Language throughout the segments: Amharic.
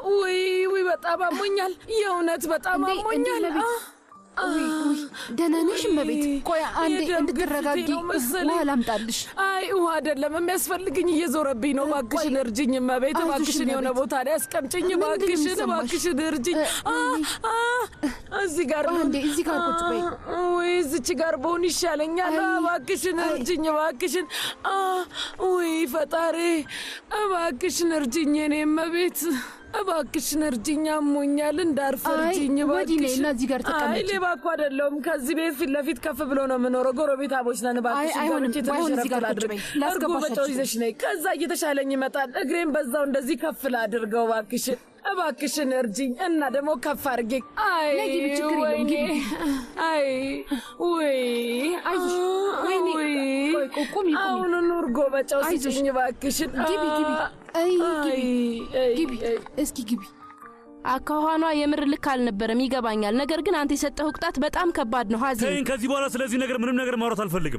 ውይ ውይ፣ በጣም አሞኛል። የእውነት በጣም እንዴ፣ እንዴ አሞኛል። እመቤት፣ አ- ውይ ውይ፣ ደህና ነሽ እመቤት? ቆይ አንዴ የደም እንድትረጋጊ ግፊቴ ነው መሰለኝ። ውሃ ላምጣልሽ። አይ ውሃ አይደለም የሚያስፈልግኝ፣ እየዞረብኝ ነው። እባክሽን እርጅኝ እመቤት፣ አይዞሽ እባክሽን የሆነ እመቤት። ቦታ ላይ አስቀምጭኝ። ምንድን ነው እባክሽን የሚሰማሽ? እባክሽን እርጅኝ። አ አ እዚህ ጋር ነው። አንዴ እዚህ ጋር ቁጭ በይ። አ፣ ውይ እዚች ጋር በሆን ይሻለኛል። አይ፣ እባክሽን አይ። እርጅኝ፣ እባክሽን። አ ውይ ፈጣሪ፣ እባክሽን እርጅኝ የኔ እመቤት፣ እባክሽን እርጅኝ። አሞኛል፣ እንዳርፍ አይ፣ እርጅኝ ወዲህ ነይ እባክሽን። እና እዚህ ጋር አይ ተቀመጪ። ሌባ እኮ አይደለሁም። ከዚህ ቤት ፊት ለፊት ከፍ ብሎ ነው የምኖረው። ጎረቤታሞች ነን። እባክሽን አይሆንም፣ ገብቼ ትንሽ ባይሆን እዚህ ረፍት ጋር ቁጭ ላድርግ። በይ። እርጎ ላስገባሽ በጨው አልችልም። ይዘሽ ነይ። ከዛ እየተሻለኝ ይመጣል። እግሬን በዛው እንደዚህ ከፍ ላድርገው። እባክሽን እባክሽን እርጅኝ እና ደግሞ ከፍ አድርጌ። አይ ነይ ግቢ፣ ችግር የለውም፣ ወይኔ፣ ግቢ። አይ ውይ፣ አይዞሽ፣ ወይኔ፣ ውይ፣ ቆይ፣ ቆይ፣ ቁሚ፣ ቁሚ። አሁኑኑ እርጎ በጨው አይዞሽ። ስጭኝ እባክሽን። ግቢ፣ ግቢ። አይ፣ ግቢ፣ አይ፣ ግቢ፣ አይ። እስኪ ግቢ። አካኋኗ የምር ልክ አልነበረም፣ ይገባኛል። ነገር ግን አንተ የሰጠኸው ቅጣት በጣም ከባድ ነው። ሀዚ ተይኝ። ከዚህ በኋላ ስለዚህ ነገር ምንም ነገር ማውራት አልፈልግም።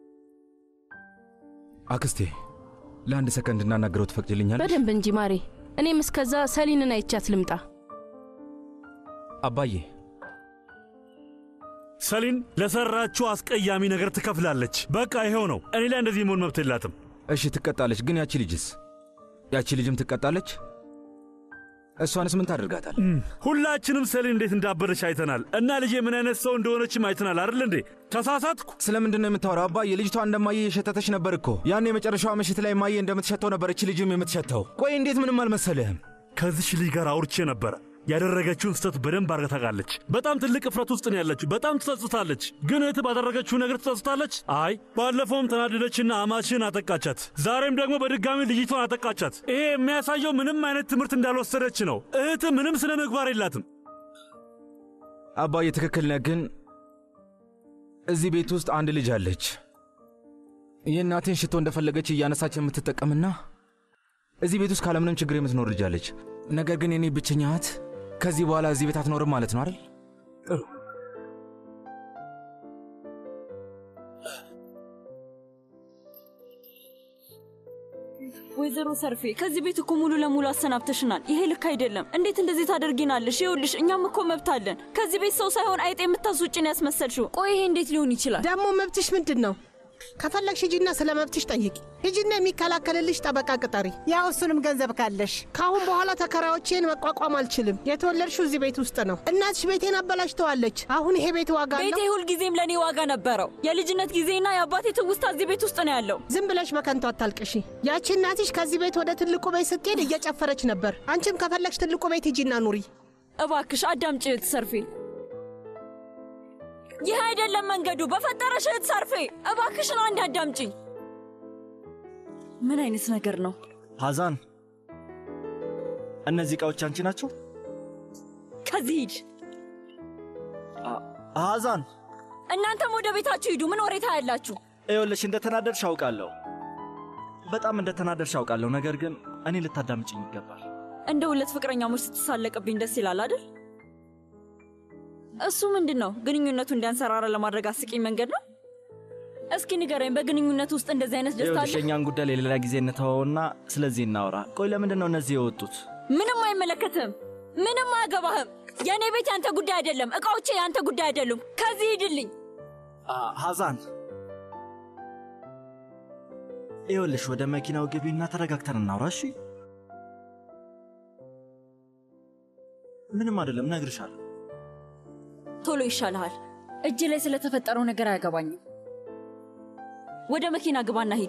አክስቴ ለአንድ ሰከንድ እናናገረው ትፈቅጅልኛለሽ? በደንብ እንጂ ማሬ። እኔም እስከዛ ሰሊንን አይቻት ልምጣ። አባዬ ሰሊን ለሰራችው አስቀያሚ ነገር ትከፍላለች። በቃ ይሄው ነው። እኔ ላይ እንደዚህ መሆን መብት የላትም። እሺ ትቀጣለች፣ ግን ያቺ ልጅስ? ያቺ ልጅም ትቀጣለች? እሷንስ ምን ታደርጋታል? ሁላችንም ሰሊን እንዴት እንዳበደች አይተናል እና ልጄ ምን አይነት ሰው እንደሆነችም አይተናል አይደል እንዴ? ተሳሳትኩ? ስለምንድን ነው የምታወራው አባዬ? ልጅቷ እንደማየ የሸተተች ነበር እኮ። ያን የመጨረሻዋ ምሽት ላይ ማየ እንደምትሸተው ነበር እቺ ልጅም የምትሸተው። ቆይ እንዴት ምንም አልመሰልህም? ከዚች ልጅ ጋር አውርቼ ነበረ። ያደረገችውን ስህተት በደንብ አድርጋ ታውቃለች። በጣም ትልቅ እፍረት ውስጥ ነው ያለችው። በጣም ትጸጽታለች። ግን እህት ባደረገችው ነገር ትጸጽታለች? አይ ባለፈውም ተናደደችና አማችን አጠቃቻት። ዛሬም ደግሞ በድጋሚ ልጅቷን አጠቃቻት። ይሄ የሚያሳየው ምንም አይነት ትምህርት እንዳልወሰደች ነው። እህት ምንም ስነ ምግባር የላትም። አባዬ ትክክል ነህ፣ ግን እዚህ ቤት ውስጥ አንድ ልጅ አለች። የእናቴን ሽቶ እንደፈለገች እያነሳች የምትጠቀምና እዚህ ቤት ውስጥ ካለምንም ችግር የምትኖር ልጅ አለች። ነገር ግን የኔ ብቸኛ እህት ከዚህ በኋላ እዚህ ቤት አትኖርም ማለት ነው አይደል? ወይዘሮ ሰርፌ ከዚህ ቤት እኮ ሙሉ ለሙሉ አሰናብተሽናል። ይሄ ልክ አይደለም። እንዴት እንደዚህ ታደርጊናለሽ? ይኸውልሽ እኛም እኮ መብት አለን። ከዚህ ቤት ሰው ሳይሆን አይጥ የምታስውጭን ያስመሰልሽው። ቆይ ይሄ እንዴት ሊሆን ይችላል? ደግሞ መብትሽ ምንድን ነው? ከፈለግሽ ሂጂና ስለ መብትሽ ጠይቂ። ሂጂና የሚከላከልልሽ ጠበቃ ቅጠሪ። ያው እሱንም ገንዘብ ካለሽ። ከአሁን በኋላ ተከራዮቼን መቋቋም አልችልም። የተወለድሽው እዚህ ቤት ውስጥ ነው። እናትሽ ቤቴን አበላሽተዋለች። አሁን ይሄ ቤት ዋጋ አለው። ቤቴ ሁልጊዜም ለእኔ ዋጋ ነበረው። የልጅነት ጊዜና የአባቴ ትውስታ እዚህ ቤት ውስጥ ነው ያለው። ዝም ብለሽ በከንቱ አታልቅሺ። ያቺ እናትሽ ከዚህ ቤት ወደ ትልቁ ቤት ስትሄድ እየጨፈረች ነበር። አንቺም ከፈለግሽ ትልቁ ቤት ሂጂና ኑሪ። እባክሽ አዳምጪ እህት ሰርፌ። ይህ አይደለም መንገዱ። በፈጠረሽ እህት ሰርፌ እባክሽን አንድ አዳምጪኝ። ምን አይነት ነገር ነው? ሐዛን፣ እነዚህ ዕቃዎች አንቺ ናቸው? ከዚህ ሂድ። ሐዛን፣ እናንተም ወደ ቤታችሁ ሂዱ። ምን ወሬታ ያላችሁ? ይኸውልሽ እንደተናደድሽ አውቃለሁ። በጣም እንደተናደድሽ አውቃለሁ። ነገር ግን እኔ ልታዳምጭኝ ይገባል። እንደ ሁለት ፍቅረኛሞች ስትሳለቅብኝ ደስ ይላል አይደል? እሱ ምንድን ነው? ግንኙነቱ እንዲያንሰራራ ለማድረግ አስቂኝ መንገድ ነው? እስኪ ንገረኝ፣ በግንኙነት ውስጥ እንደዚህ አይነት ደስታ ይኸውልሽ አለ? የእኛን ጉዳይ ለሌላ ጊዜ እንተወውና ስለዚህ እናውራ። ቆይ ለምንድን ነው እነዚህ የወጡት? ምንም አይመለከትም። ምንም አያገባህም። የእኔ ቤት ያንተ ጉዳይ አይደለም። እቃዎቼ ያንተ ጉዳይ አይደሉም። ከዚህ ሂድልኝ። አ- ሐዛን፣ ይኸውልሽ ወደ መኪናው ግቢና ተረጋግተን እናውራ እሺ? ምንም አይደለም፣ እነግርሻለሁ። ቶሎ ይሻልሃል። እጅ ላይ ስለተፈጠረው ነገር አያገባኝም። ወደ መኪና ግባና ሂድ።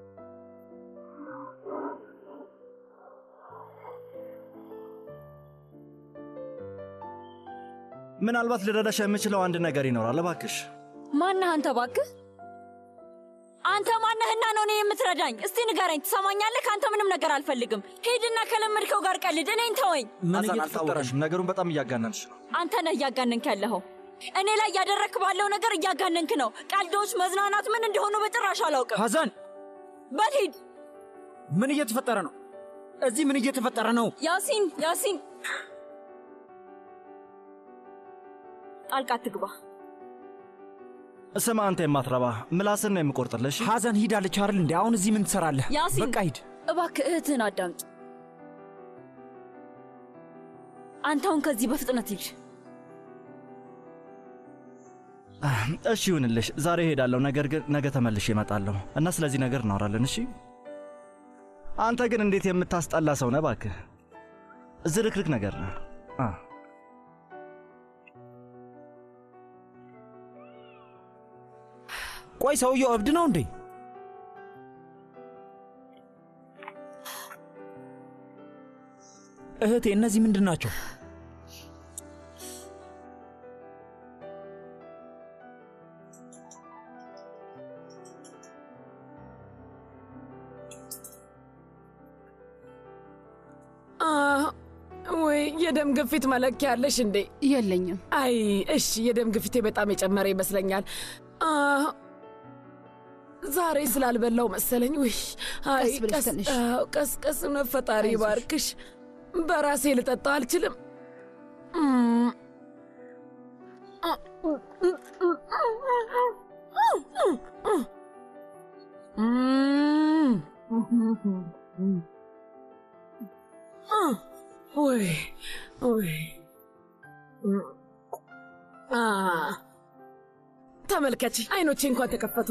ምናልባት ልረዳሽ የምችለው አንድ ነገር ይኖራል። እባክሽ ማነህ አንተ? እባክህ አንተ ማነህና ነው እኔ የምትረዳኝ? እስቲ ንገረኝ። ትሰማኛለህ? ከአንተ ምንም ነገር አልፈልግም። ሂድና ከለመድከው ጋር ቀልድ። እኔን ተወኝ። ሐዛን፣ አልታወቀሽም። ነገሩን በጣም እያጋነንሽ ነው። አንተ ነህ እያጋነንክ ያለኸው። እኔ ላይ እያደረግክ ባለው ነገር እያጋነንክ ነው። ቀልዶች፣ መዝናናት ምን እንደሆኑ በጭራሽ አላውቅም። ሐዛን በል ሂድ። ምን እየተፈጠረ ነው? እዚህ ምን እየተፈጠረ ነው? ያሲን ያሲን፣ ጣልቃ አትግባ። ስማ አንተ የማትረባ ምላስን ነው የምቆርጥልሽ። ሐዛን ሂዳለች አይደል እንዴ? አሁን እዚህ ምን ትሰራለህ? ያሲን በቃ ሂድ። እባክህ እህትህን አዳምጥ። አንተ አሁን ከዚህ በፍጥነት ሂድ። እሺ ይሁንልሽ፣ ዛሬ እሄዳለሁ። ነገር ግን ነገ ተመልሼ እመጣለሁ እና ስለዚህ ነገር እናወራለን። እሺ። አንተ ግን እንዴት የምታስጠላ ሰው ነህ እባክህ። ዝርክርክ ነገር ነህ። አ ቆይ ሰውየው እብድ ነው እንዴ? እህቴ እነዚህ ምንድን ናቸው? አ፣ ወይ የደም ግፊት መለኪያ ያለሽ እንዴ? የለኝም። አይ እሺ፣ የደም ግፊቴ በጣም የጨመረ ይመስለኛል። አ፣ ዛሬ ስላልበላው መሰለኝ። ውይ አይ፣ ቀስ ብለሽ ተነሽ። አዎ፣ ቀስ ቀስ ነው። ፈጣሪ አይዞሽ። ባርክሽ። በራሴ ልጠጣው አልችልም። እም፣ እም፣ ወይ ወይ አ፣ ተመልከች፣ አይኖቼ እንኳን ተከፈቱ።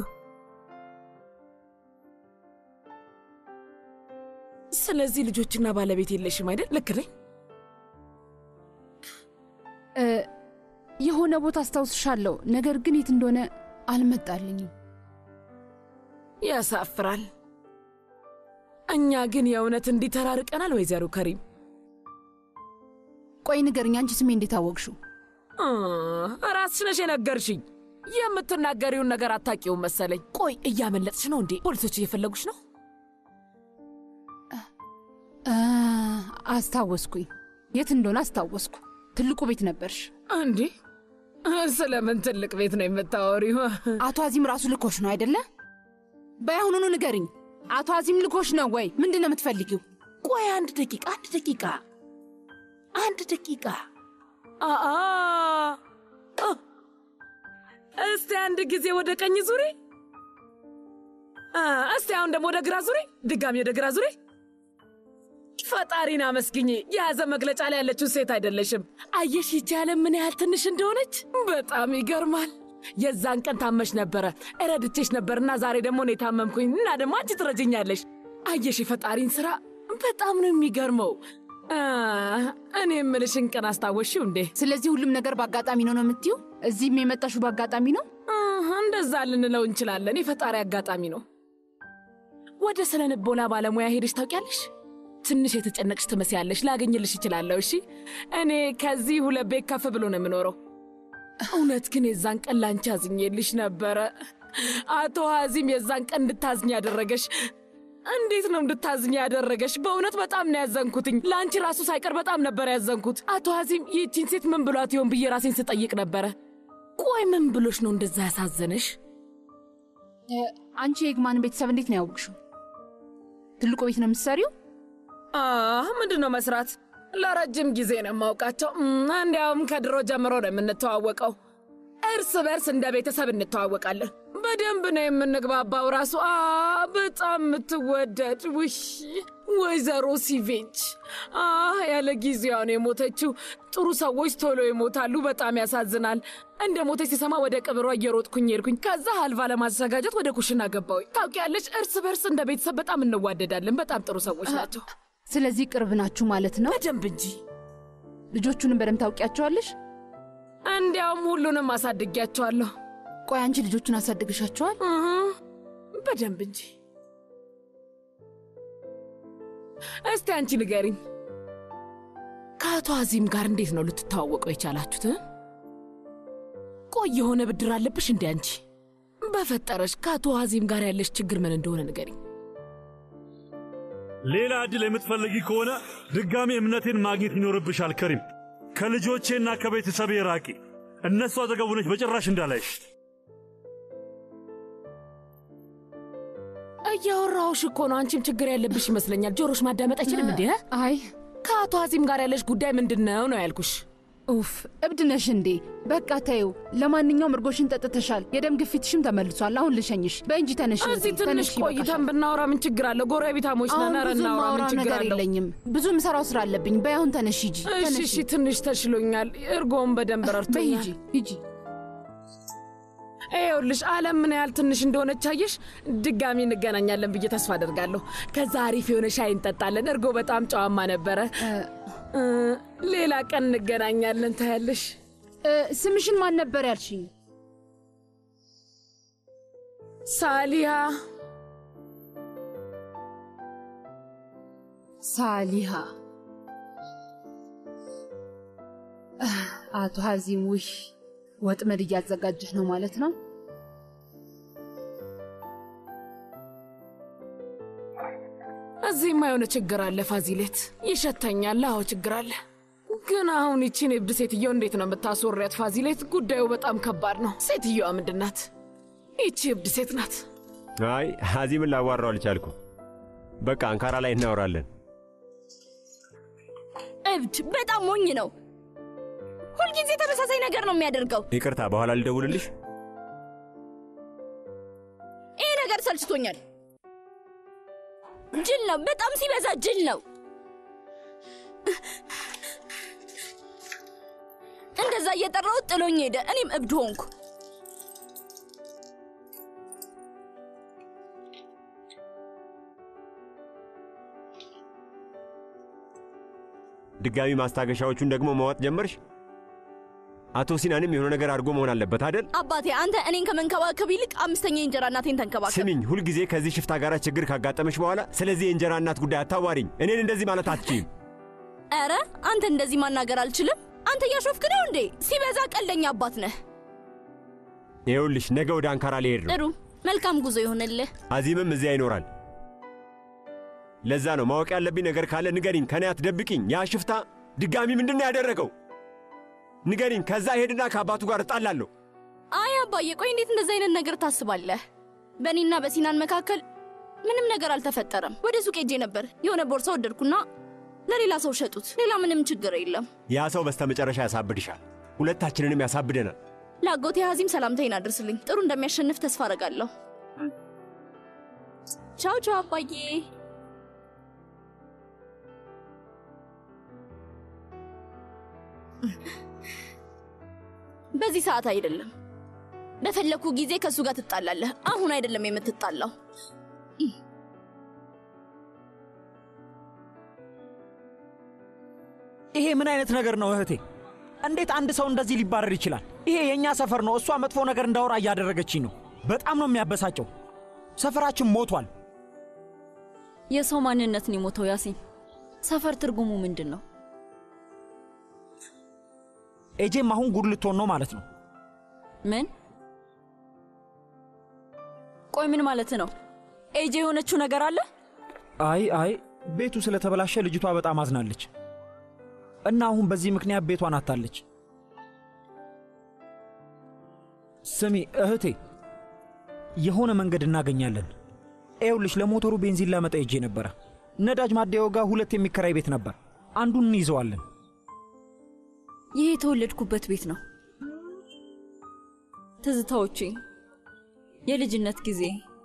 ስለዚህ ልጆችና ባለቤት የለሽም አይደል? ልክ ነኝ? እ፣ የሆነ ቦታ አስታውስሻለሁ፣ ነገር ግን የት እንደሆነ አልመጣልኝም። ያሳፍራል። እኛ ግን የእውነት እንዲህ ተራርቀናል። ወይዘሮ ከሪም ቆይ ንገርኝ፣ አንቺ ስሜ እንዴት አወቅሽው? አ፣ ራስሽ ነሽ የነገርሽኝ። የምትናገሪውን ነገር አታውቂውም መሰለኝ። ቆይ እያመለጥሽ ነው እንዴ? ፖሊሶች እየፈለጉሽ ነው? አ፣ አስታወስኩኝ። የት እንደሆነ አስታወስኩ። ትልቁ ቤት ነበርሽ። እንዴ ስለምን ትልቅ ቤት ነው የምታወሪው? አቶ አዚም ራሱ ልኮሽ ነው አይደለ? በያሁኑኑ ንገርኝ። አቶ አዚም ልኮሽ ነው ወይ? ምንድን ነው የምትፈልጊው? ቆይ አንድ ደቂቃ፣ አንድ ደቂቃ፣ አንድ ደቂቃ። አአ አ፣ እስቲ አንድ ጊዜ ወደ ቀኝ ዙሪ። አ፣ እስቲ አሁን ደግሞ ወደ ግራ ዙሪ። ድጋሚ ወደ ግራ ዙሪ። ፈጣሪን አመስግኝ። የያዘ መግለጫ ላይ ያለችው ሴት አይደለሽም። አየሽ ይቺ ዓለም ምን ያህል ትንሽ እንደሆነች። በጣም ይገርማል። የዛን ቀን ታመሽ ነበረ፣ እረድቼሽ ነበርና ዛሬ ደግሞ እኔ ታመምኩኝ እና ደግሞ አንቺ ትረጅኛለሽ። አየሽ የፈጣሪን ስራ በጣም ነው የሚገርመው። አ፣ እኔ የምልሽን ቀን አስታወሽው እንዴ? ስለዚህ ሁሉም ነገር በአጋጣሚ ነው ነው የምትዩ? እዚህም የመጣሽው በአጋጣሚ ነው? አ፣ እንደዛ ልንለው እንችላለን። የፈጣሪ አጋጣሚ ነው። ወደ ስነ ልቦና ባለሙያ ሄደሽ ታውቂያለሽ? ትንሽ የተጨነቅሽ ትመስያለሽ። ላገኝልሽ እችላለሁ። እሺ፣ እኔ ከዚህ ሁለት ቤት ከፍ ብሎ ነው የምኖረው። እውነት ግን የዛን ቀን ላንቺ አዝኜልሽ ነበረ። አቶ ሀዚም የዛን ቀን እንድታዝኝ ያደረገሽ እንዴት ነው እንድታዝኝ ያደረገሽ? በእውነት በጣም ነው ያዘንኩትኝ። ለአንቺ ራሱ ሳይቀር በጣም ነበር ያዘንኩት። አቶ ሀዚም ይህቺን ሴት ምን ብሏት ይሆን ብዬ ራሴን ስጠይቅ ነበረ። ቆይ ምን ብሎሽ ነው እንደዛ ያሳዘነሽ? እ፣ አንቺ የግማን ቤተሰብ እንዴት ነው ያወቅሽው? ትልቁ ቤት ነው የምትሰሪው? አህ ምንድን ነው መስራት? ለረጅም ጊዜ ነው የማውቃቸው። እም፣ እንዲያውም ከድሮ ጀምሮ ነው የምንተዋወቀው። እርስ በርስ እንደ ቤተሰብ እንተዋወቃለን። በደንብ ነው የምንግባባው። ራሱ አ በጣም የምትወደድ ውይ ወይዘሮ ሲቬንች አ ያለ ጊዜዋ ነው የሞተችው። ጥሩ ሰዎች ቶሎ ይሞታሉ። በጣም ያሳዝናል። እንደ ሞተች ሲሰማ ወደ ቅብሯ እየሮጥኩኝ ሄድኩኝ። ከዛ ሀልቫ ለማዘጋጀት ወደ ኩሽና ገባሁኝ። ታውቂያለሽ፣ እርስ በርስ እንደ ቤተሰብ በጣም እንዋደዳለን። በጣም ጥሩ ሰዎች ናቸው። ስለዚህ ቅርብ ናችሁ ማለት ነው? በደንብ እንጂ። ልጆቹንም በደንብ ታውቂያቸዋለሽ? እንዲያውም ሁሉንም አሳድጊያቸዋለሁ። ቆይ አንቺ ልጆቹን አሳድግሻቸዋል? እህ፣ በደንብ እንጂ። እስቲ አንቺ ንገሪኝ፣ ከአቶ አዚም ጋር እንዴት ነው ልትተዋወቀው የቻላችሁት? እ? ቆይ የሆነ ብድር አለብሽ እንዴ አንቺ? በፈጠረሽ ከአቶ አዚም ጋር ያለሽ ችግር ምን እንደሆነ ንገሪኝ። ሌላ ዕድል የምትፈልጊ ከሆነ ድጋሚ እምነቴን ማግኘት ይኖርብሻል ከሪም። ከልጆቼና ከቤተሰቤ ራቂ። እነሱ አጠገቡ ነች በጭራሽ እንዳላይሽ። እያወራሁሽ እኮ ነው። አንቺም ችግር ያለብሽ ይመስለኛል። ጆሮሽ ማዳመጥ አይችልም እንዴ? አይ ከአቶ አዚም ጋር ያለሽ ጉዳይ ምንድን ነው ነው ያልኩሽ። ኡፍ እብድ ነሽ እንዴ? በቃ ተይው። ለማንኛውም እርጎሽን ጠጥተሻል፣ የደም ግፊትሽም ተመልሷል። አሁን ልሸኝሽ። በእንጂ ተነሽ። እዚህ እህቴ፣ ትንሽ ተነሽ፣ ቆይተን ይበቃሻል። ብናወራ ምን ችግር አለው? ጎረቤታሞች አሁን ነን። ኧረ ብዙ እናውራ፣ ምን ማውራው ችግር ነገር አለው? የለኝም። ብዙ ምሰራው ስራ አለብኝ። በይ አሁን ተነሽ ሂጂ። እሺ ተነሺ። እሺ፣ ትንሽ ተሽሎኛል። እርጎውን በደንብ በይ ረድቶኛል። ሂጂ ሂጂ። ይኸውልሽ ዓለም ምን ያህል ትንሽ እንደሆነች አየሽ። ድጋሚ እንገናኛለን ብዬ ተስፋ አደርጋለሁ። ከዛ አሪፍ የሆነ ሻይ እንጠጣለን። እርጎ በጣም ጨዋማ ነበረ። እ፣ ሌላ ቀን እንገናኛለን። ታያለሽ። እ፣ ስምሽን ማን ነበር ያልሽኝ? ሳሊያ ሳሊሃ። አህ፣ አቶ ሀዚም ውሽ ወጥመድ እያዘጋጀሽ ነው ማለት ነው? እዚህማ የሆነ ችግር አለ ፋዚሌት። ይሸተኛል። አዎ ችግር አለ። ግን አሁን ይቺን እብድ ሴትዮ እንዴት ነው የምታስወሪያት? ፋዚሌት፣ ጉዳዩ በጣም ከባድ ነው። ሴትዮዋ ምንድን ናት? ይቺ እብድ ሴት ናት። አይ ሀዚምን ላዋራው አልቻልኩም። በቃ አንካራ ላይ እናወራለን። እብድ በጣም ሞኝ ነው። ሁልጊዜ ተመሳሳይ ነገር ነው የሚያደርገው። ይቅርታ፣ በኋላ ልደውልልሽ። ይሄ ነገር ሰልችቶኛል። ጅል ነው፣ በጣም ሲበዛ ጅል ነው። እንደዛ እየጠራሁት ጥሎኝ ሄደ። እኔም እብድ ሆንኩ። ድጋሚ ማስታገሻዎቹን ደግሞ መዋጥ ጀመርሽ? አቶ ሲናንም የሆነ ነገር አድርጎ መሆን አለበት አደል? አባቴ አንተ እኔን ከመንከባከብ ይልቅ አምስተኛ የእንጀራ እናቴን ተንከባከብ። ስሚኝ፣ ሁልጊዜ ከዚህ ሽፍታ ጋር ችግር ካጋጠመሽ በኋላ ስለዚህ የእንጀራ እናት ጉዳይ አታዋሪኝ። እኔን እንደዚህ ማለት አትችይም። ኧረ አንተ እንደዚህ ማናገር አልችልም። አንተ እያሾፍክ ነው እንዴ? ሲበዛ ቀልደኛ አባት ነህ። ይኸውልሽ ነገ ወደ አንካራ ሊሄድ ነው። ጥሩ፣ መልካም ጉዞ ይሆንልህ። አዚምም እዚያ ይኖራል። ለዛ ነው ማወቅ ያለብኝ ነገር ካለ ንገሪኝ፣ ከኔ አትደብቂኝ። ያ ሽፍታ ድጋሚ ምንድን ነው ያደረገው? ንገሪኝ። ከዛ ሄድና ከአባቱ ጋር እጣላለሁ። አይ አባዬ፣ ቆይ እንዴት እንደዚህ አይነት ነገር ታስባለህ? በእኔና በሲናን መካከል ምንም ነገር አልተፈጠረም። ወደ ሱቅ ሄጄ ነበር። የሆነ ቦርሳ ወደድኩና ለሌላ ሰው ሸጡት። ሌላ ምንም ችግር የለም። ያ ሰው በስተመጨረሻ ያሳብድሻል፣ ሁለታችንንም ያሳብደናል። ለአጎቴ ሀዚም ሰላምታዬን አድርስልኝ። ጥሩ እንደሚያሸንፍ ተስፋ አደርጋለሁ። ቻው ቻው አባዬ። በዚህ ሰዓት አይደለም። በፈለኩ ጊዜ ከእሱ ጋር ትጣላለህ። አሁን አይደለም የምትጣላው። ይሄ ምን አይነት ነገር ነው እህቴ? እንዴት አንድ ሰው እንደዚህ ሊባረር ይችላል? ይሄ የእኛ ሰፈር ነው። እሷ መጥፎ ነገር እንዳወራ እያደረገችኝ ነው። በጣም ነው የሚያበሳጨው። ሰፈራችን ሞቷል። የሰው ማንነት ነው የሞተው። ያሲን፣ ሰፈር ትርጉሙ ምንድን ነው? ኤጄም አሁን ጉድ ልትሆን ነው ማለት ነው። ምን? ቆይ ምን ማለት ነው? ኤጄ የሆነችው ነገር አለ? አይ አይ፣ ቤቱ ስለተበላሸ ልጅቷ በጣም አዝናለች እና አሁን በዚህ ምክንያት ቤቷን አታለች። ስሚ እህቴ፣ የሆነ መንገድ እናገኛለን። ኤውልሽ ለሞተሩ ቤንዚን ላመጣ ሄጄ ነበረ። ነዳጅ ማደያው ጋር ሁለት የሚከራይ ቤት ነበር። አንዱን እንይዘዋለን። ይህ የተወለድኩበት ቤት ነው። ትዝታዎቼ፣ የልጅነት ጊዜ፣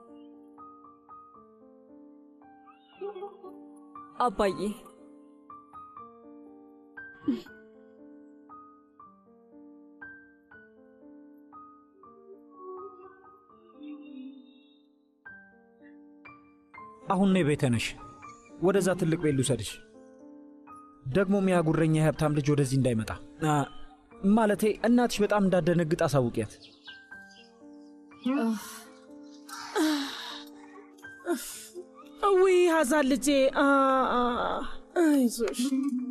አባዬ አሁን ነይ ቤተ ነሽ። ወደዛ ትልቅ ቤት ልውሰድሽ። ደግሞም ያ ጉረኛ የሀብታም ልጅ ወደዚህ እንዳይመጣ አ፣ ማለቴ እናትሽ በጣም እንዳደነግጥ አሳውቂያት። ውይ ሀዛን ልጄ አ፣ አ፣ አይዞሽ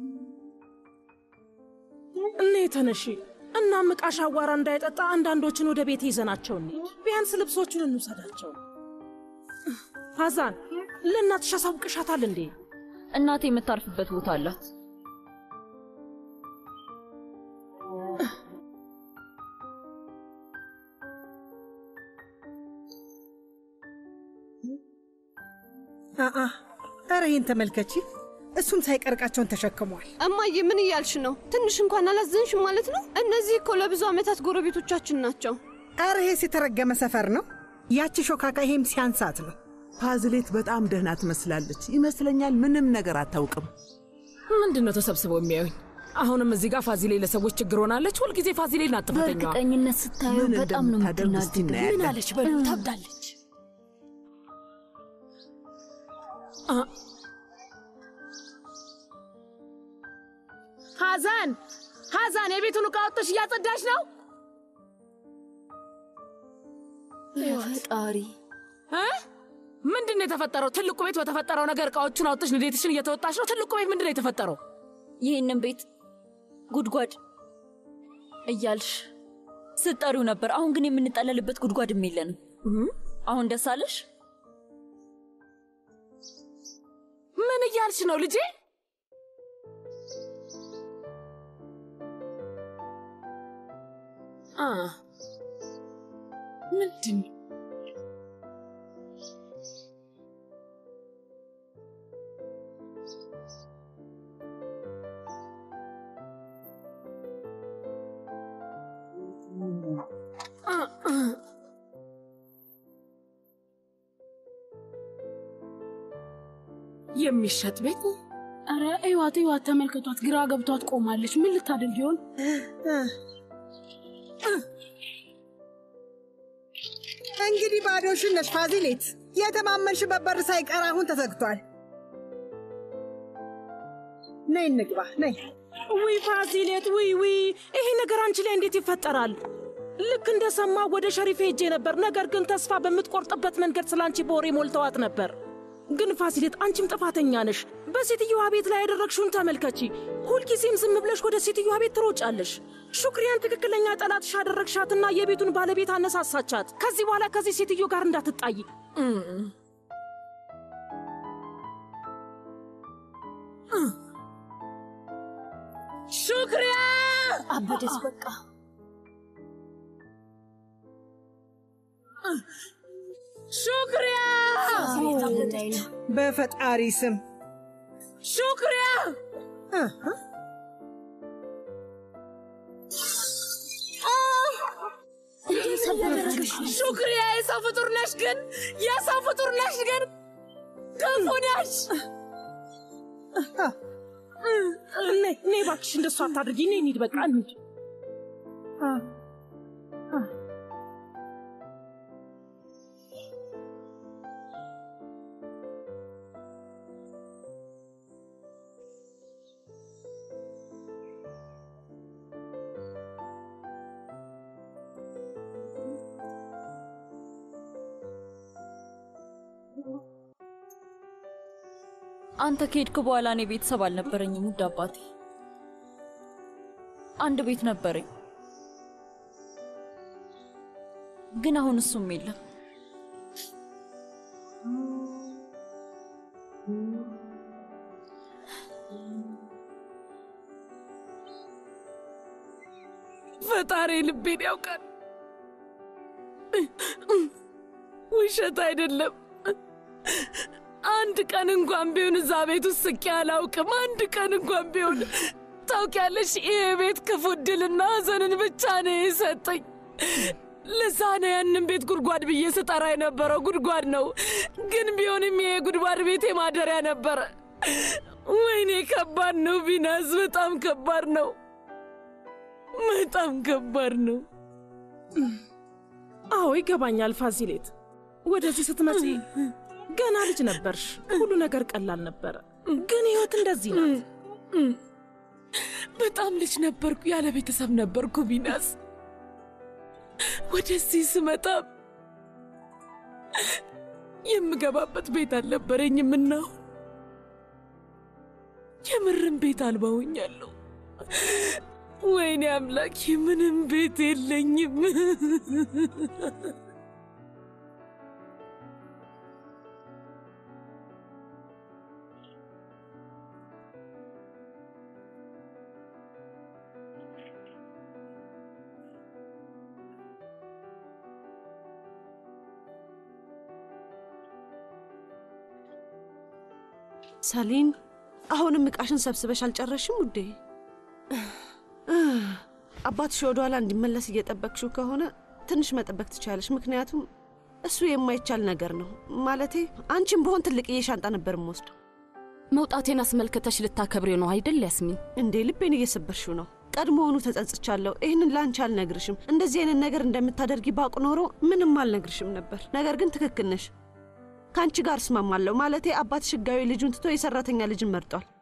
እኔ ተነሺ እና ምቃሽ አዋራ እንዳይጠጣ አንዳንዶችን ወደ ቤት ይዘናቸው እንሂድ። ቢያንስ ልብሶቹን እንውሰዳቸው። ሀዛን ለእናትሽ አሳውቅሻታል እንዴ? እናቴ የምታርፍበት ቦታ አላት። አአ ኧረ ይህን ተመልከቺ። እሱም ሳይቀርቃቸውን ተሸክሟል። እማዬ ምን እያልሽ ነው? ትንሽ እንኳን አላዘንሽም ማለት ነው? እነዚህ እኮ ለብዙ ዓመታት ጎረቤቶቻችን ናቸው። ኧረ ይሄስ የተረገመ ሰፈር ነው። ያቺ ሾካካ ይሄም ሲያንሳት ነው። ፓዝሌት በጣም ደህና ትመስላለች ይመስለኛል። ምንም ነገር አታውቅም። ምንድን ነው ተሰብስበው የሚያዩኝ? አሁንም እዚህ ጋር ፋዚሌ ለሰዎች ችግር ሆናለች። ሁልጊዜ ፋዚሌ ናት ጥፋተኛዋ። በእርግጠኝነት ስታየው ምን በጣም ነው እንደምታደርግ እስቲ የምትናደደው። እናያለን። ምን አለች በሉ ታብዳለች። ሐዘን ሐዘን፣ የቤቱን ዕቃ ወጥተሽ እያጸዳሽ ነው? ፈጣሪ እ? ምንድን ነው የተፈጠረው? ትልቁ ቤት በተፈጠረው ነገር እቃዎቹን አውጥተሽ ንዴትሽን እየተወጣሽ ነው። ትልቁ ቤት ምንድን ነው የተፈጠረው? ይህንን ቤት ጉድጓድ እያልሽ ስትጠሪው ነበር። አሁን ግን የምንጠለልበት ጉድጓድም የለንም። አሁን ደስ አለሽ? ምን እያልሽ ነው ልጄ? አ ምንድን ነው? አ አ የሚሸጥ ቤት አረ እዩዋት እዩዋት፣ ተመልከቷት። ግራ ገብቷት ቆማለች። ምን ልታደርግ ይሆን? እንግዲህ ባዶሽን ነሽ ፋዚሌት። የተማመንሽበት በር ሳይቀር አሁን ተዘግቷል። ነይ እንግባ፣ ነይ። ውይ ፋዚሌት፣ ውይ ውይ፣ ይሄ ነገር አንቺ ላይ እንዴት ይፈጠራል? ልክ እንደሰማ ወደ ሸሪፍ ሄጄ ነበር። ነገር ግን ተስፋ በምትቆርጥበት መንገድ ስለ አንቺ በወሬ ሞልተዋት ነበር። ግን ፋሲሌት፣ አንቺም ጥፋተኛ ነሽ። በሴትዮዋ ቤት ላይ ያደረግሽውን ተመልከቺ። ሁልጊዜም ዝም ብለሽ ወደ ሴትዮዋ ቤት ትሮጫለሽ። ሹክሪያን ትክክለኛ ጠላትሽ አደረግሻትና የቤቱን ባለቤት አነሳሳቻት። ከዚህ በኋላ ከዚህ ሴትዮ ጋር እንዳትጣይ። ሹክሪያ አበደች በቃ። ሹክሪያ በፈጣሪ ስም ሹክሪያ ሹክሪያ የሰው ፍጡር ነሽ ግን የሰው ፍጡር ነሽ ግን ክፉ ነሽ። ነይ ነይ እባክሽ እንደሱ አታድርጊ። ነይ እንሂድ፣ በቃ እንሂድ። አንተ ከሄድክ በኋላ እኔ ቤተሰብ አልነበረኝም ውድ አባቴ። አንድ ቤት ነበረኝ፣ ግን አሁን እሱም የለም። ፈጣሪ ልቤን ያውቃል። ውሸት አይደለም። አንድ ቀን እንኳን ቢሆን እዛ ቤት ውስጥ ስቄ አላውቅም። አንድ ቀን እንኳን ቢሆን ታውቂያለሽ፣ ይሄ ቤት ክፉ ዕድልና ሐዘንን ብቻ ነው የሰጠኝ። ለዛ ነው ያንን ቤት ጉድጓድ ብዬ ስጠራ የነበረው። ጉድጓድ ነው፣ ግን ቢሆንም ይሄ ጉድጓድ ቤቴ ማደሪያ ነበረ። ወይኔ ከባድ ነው ቢናስ፣ በጣም ከባድ ነው፣ በጣም ከባድ ነው። አዎ ይገባኛል ፋሲሌት። ወደዚህ ስትመጪ ገና ልጅ ነበርሽ። ሁሉ ነገር ቀላል ነበረ። ግን ህይወት እንደዚህ ናት። በጣም ልጅ ነበርኩ፣ ያለ ቤተሰብ ነበርኩ ቢናስ። ወደዚህ ስመጣ የምገባበት ቤት አልነበረኝም እና የምርም ቤት አልባ ሆኛለሁ። ወይኔ አምላኬ፣ ምንም ቤት የለኝም። ሰሊን አሁንም እቃሽን ሰብስበሽ አልጨረሽም ውዴ? አባትሽ ወደ ኋላ እንዲመለስ እየጠበቅሽው ከሆነ ትንሽ መጠበቅ ትችላለሽ። ምክንያቱም እሱ የማይቻል ነገር ነው። ማለቴ አንቺም በሆን ትልቅዬ ሻንጣ ነበር የምወስደው። መውጣቴን አስመልክተሽ ልታከብሬው ነው አይደል ያስሚን? እንዴ ልቤን እየሰበርሽው ነው። ቀድሞውኑ ተጸጽቻለሁ። ይህንን ለአንቺ አልነግርሽም። እንደዚህ አይነት ነገር እንደምታደርጊ ባውቅ ኖሮ ምንም አልነግርሽም ነበር። ነገር ግን ትክክል ነሽ። ከአንቺ ጋር እስማማለሁ። ማለቴ አባትሽ ሕጋዊ ልጁን ትቶ የሰራተኛ ልጅን መርጧል።